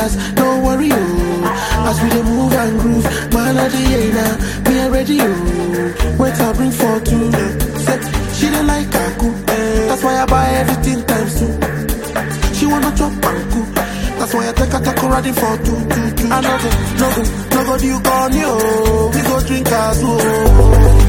dance, don't worry, oh. As we dey move and groove, man of the year now, me already, oh. Wait, I bring for two. Say, she dey like kaku, that's why I buy everything times two. She wanna chop and cook, that's why I take her to riding for two, two, two. I no go, no go, no go, do you call me, oh. We go drink as oh.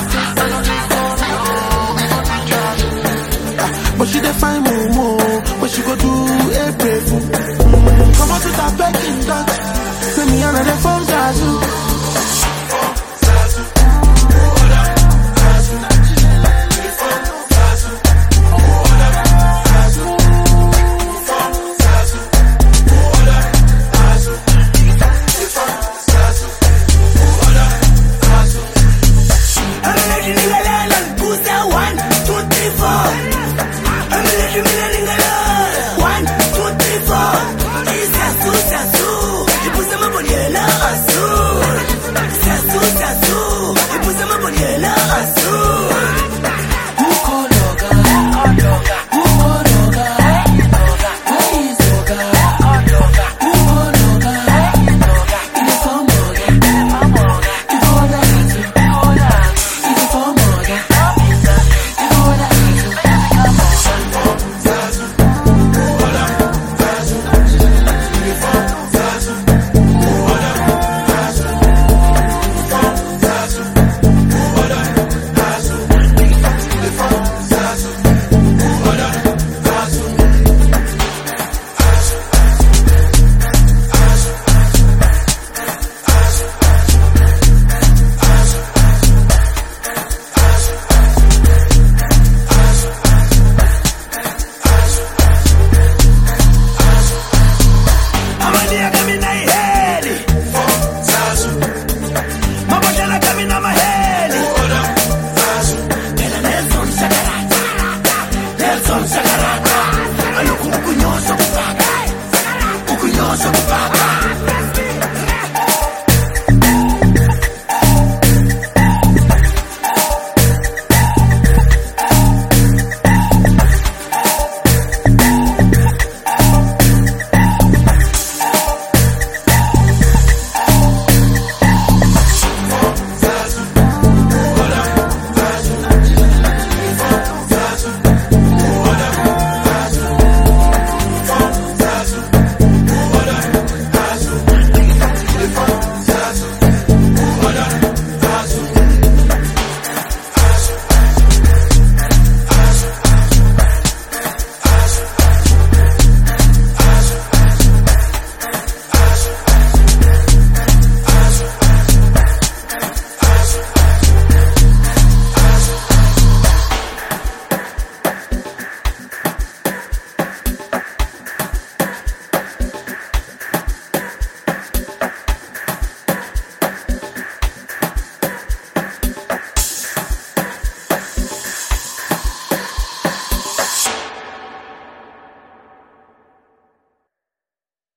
But she dey find mumu, but she go do a brave fool. Come on to that begging dog. Say me and the phone Zazu. Kukunyosa